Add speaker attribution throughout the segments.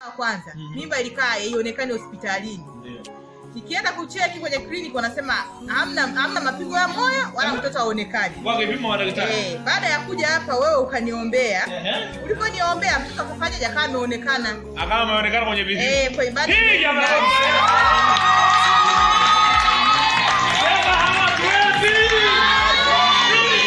Speaker 1: kwanza mimba ilikaa ionekane hospitalini nikienda kucheki kwenye kliniki wanasema hamna hamna mapigo ya moyo wala mtoto aonekani
Speaker 2: Kwa vipimo wa daktari.
Speaker 1: Eh, baada ya kuja hapa wewe ukaniombea
Speaker 2: Ehe.
Speaker 1: uliponiombea mtoto akafanya jakaa ameonekana
Speaker 2: Akawa ameonekana kwenye video.
Speaker 1: Eh, kwa ibada
Speaker 2: Hii jamaa. Sema hawatuwezi. Hii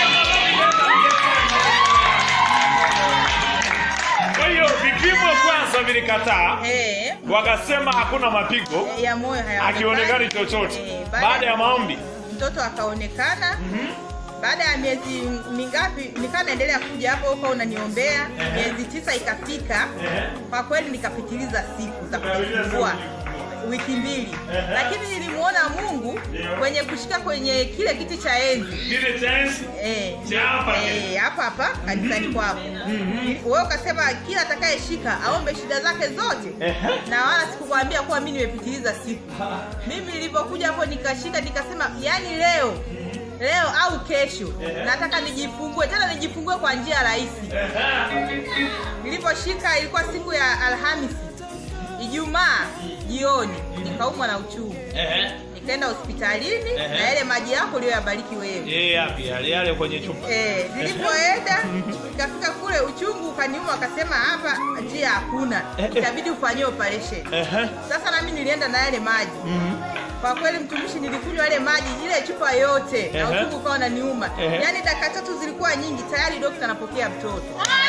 Speaker 2: jamaa. Kwa hiyo vipimo kwanza vilikataa,
Speaker 1: Eh,
Speaker 2: wakasema hakuna mapigo,
Speaker 1: eh, ya moyo hayaonekani.
Speaker 2: akionekani chochote.
Speaker 1: Eh,
Speaker 2: Baada ya maombi,
Speaker 1: mtoto akaonekana baada ya miezi mingapi nikaa naendelea kuja hapo huko unaniombea miezi tisa ikafika kwa kweli nikapitiliza siku za kujifungua wiki mbili lakini nilimuona mungu kwenye kushika kwenye kile kiti cha enzi
Speaker 2: kile tensi
Speaker 1: Eh,
Speaker 2: Cha hapa
Speaker 1: eh, hapa hapa kanisani kwako wewe ukasema kila atakayeshika aombe shida zake zote na wala sikukwambia kuwa mi nimepitiliza siku mimi nilipokuja hapo nikashika nikasema yani leo leo au kesho nataka nijifungue tena nijifungue kwa njia rahisi niliposhika ilikuwa siku ya alhamisi ijumaa jioni nikaumwa na uchungu nikaenda hospitalini na yale maji yako uliyoyabariki wewe
Speaker 2: Eh, yapi yale yale kwenye chupa.
Speaker 1: Eh, nilipoenda nikafika kule uchungu ukaniuma, akasema hapa njia hakuna, itabidi ufanyie operation.
Speaker 2: Ehe.
Speaker 1: Sasa nami nilienda na yale maji kwa kweli mtumishi, nilikunywa yale maji ile chupa yote na
Speaker 2: Ehe.
Speaker 1: uchungu ukawa unaniuma.
Speaker 2: Ehe.
Speaker 1: Yaani dakika tatu zilikuwa nyingi, tayari dokta anapokea mtoto.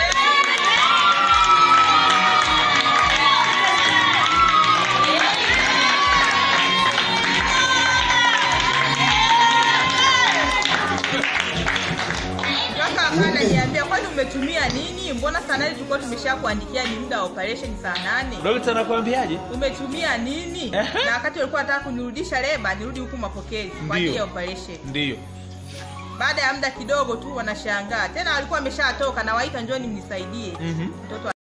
Speaker 1: Kaka akawa ananiambia kwani umetumia nini? Mbona saa nane tulikuwa tumesha kuandikia ni muda wa operation saa nane
Speaker 2: Dokta anakuambiaje?
Speaker 1: umetumia nini?
Speaker 2: Ehe.
Speaker 1: Na wakati walikuwa wanataka kunirudisha leba, nirudi huku mapokezi kwa ajili ya
Speaker 2: Ndio.
Speaker 1: operation.
Speaker 2: Ndio.
Speaker 1: Baada ya muda kidogo tu wanashangaa tena, walikuwa wameshatoka na waita, njoni mnisaidie
Speaker 2: Mhm.
Speaker 1: mtoto